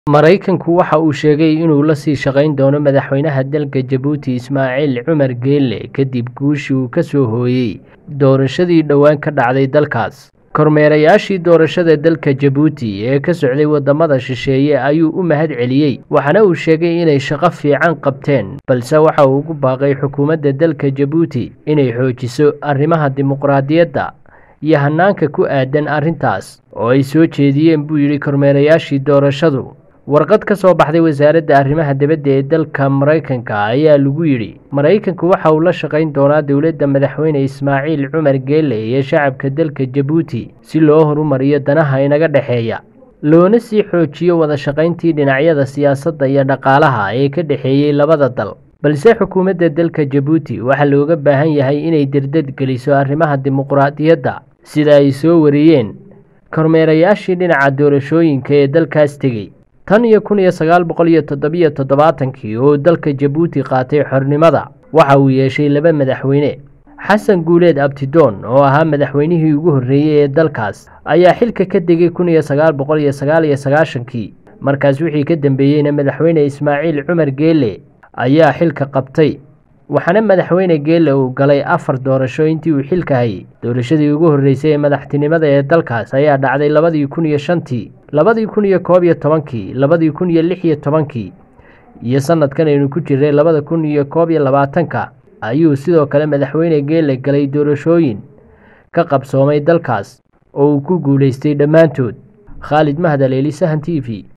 Maraykanku waxa uu sheegay inuu la sii shaqayn doono madaxweynaha dalka Jabuuti Ismaaciil Cumar Geele kadib guushii uu ka soo hooyay doorashadii dhowaan ka dhacday dalkaas. Kormeerayaashii doorashada dalka Jabuuti ee ka socday wadamada shisheeye ayuu u mahadceliyay waxaana uu sheegay inay shaqo fiican qabteen balse waxa uu ugu baaqay xukuumadda dalka Jabuuti inay xoojiso arrimaha dimuqraadiyadda iyo hanaanka ku aadan arrintaas oo ay soo jeediyeen buu yidhi kormeerayaashii doorashadu. Warqad ka soo baxday wasaaradda arrimaha dibadda ee dalka Maraykanka ayaa lagu yidhi Maraykanku waxa uu la shaqayn doonaa dowladda madaxweyne Ismaaciil Cumar Geele iyo shacabka dalka Jabuuti si loo horumariyo danaha inaga dhexeeya loona sii xoojiyo wada shaqayntii dhinacyada siyaasadda iyo dhaqaalaha ee ka dhexeeyay labada dal. Balse xukuumadda dalka Jabuuti waxaa looga baahan yahay inay dardar geliso arrimaha dimuqraadiyadda sida ay soo wariyeen kormeerayaashii dhinaca doorashooyinka ee dalkaas tegey. tan iyo kun iyo sagaal boqol iyo toddobiyo toddobaatankii oo dalka Jabuuti qaatay xornimada waxa uu yeeshay laba madaxweyne xasan guuleed abtidoon oo ahaa madaxweynihii ugu horreeyey ee dalkaas ayaa xilka ka degay kun iyo sagaal boqol iyo sagaal iyo sagaashankii markaas wixii ka dambeeyeyna madaxweyne Ismaaciil Cumar Geele ayaa xilka qabtay waxaana madaxweyne Geele uu galay afar doorasho intii uu xilka hayay doorashadii ugu horreysay ee madaxtinimada ee dalkaas ayaa dhacday labadii kun iyo shantii labadii kun iyo koob iyo tobankii labadii kun iyo lix iyo tobankii iyo sanadkan aynu ku jirnay labada kun iyo koob iyo labaatanka ayuu sidoo kale madaxweyne Geele galay doorashooyin ka qabsoomay dalkaas oo uu ku guuleystay dhammaantood Khalid Mahad Aleeli Sahan TV